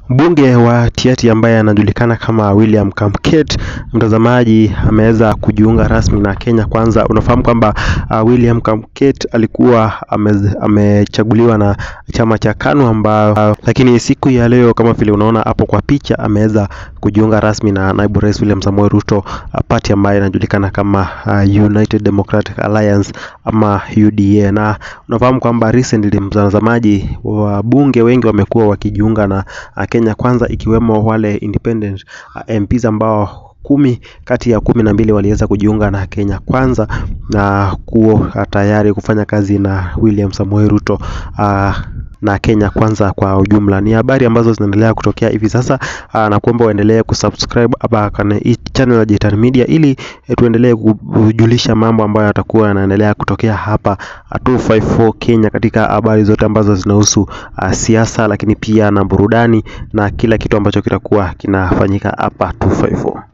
Mbunge wa Tiaty ambaye anajulikana kama William Kamket, mtazamaji, ameweza kujiunga rasmi na Kenya Kwanza. Unafahamu kwamba uh, William Kamket alikuwa ame- amechaguliwa na chama cha KANU ambao uh, lakini siku ya leo kama vile unaona hapo kwa picha ameweza kujiunga rasmi na naibu rais William Samoei Ruto, uh, party ambayo inajulikana kama uh, United Democratic Alliance ama UDA, na unafahamu kwamba recently mtazamaji, wabunge wengi wamekuwa wakijiunga na uh, Kenya Kwanza ikiwemo wale independent uh, MPs ambao kumi kati ya kumi na mbili waliweza kujiunga na Kenya Kwanza na kuwa tayari kufanya kazi na William Samoei Ruto uh, na Kenya Kwanza kwa ujumla. Ni habari ambazo zinaendelea kutokea hivi sasa uh, na kuomba uendelee kusubscribe hapa kwenye hii channel ya Jitan Media ili eh, tuendelee kujulisha mambo ambayo yatakuwa yanaendelea kutokea hapa uh, 254 Kenya katika habari zote ambazo zinahusu uh, siasa, lakini pia na burudani na kila kitu ambacho kitakuwa kinafanyika hapa 254.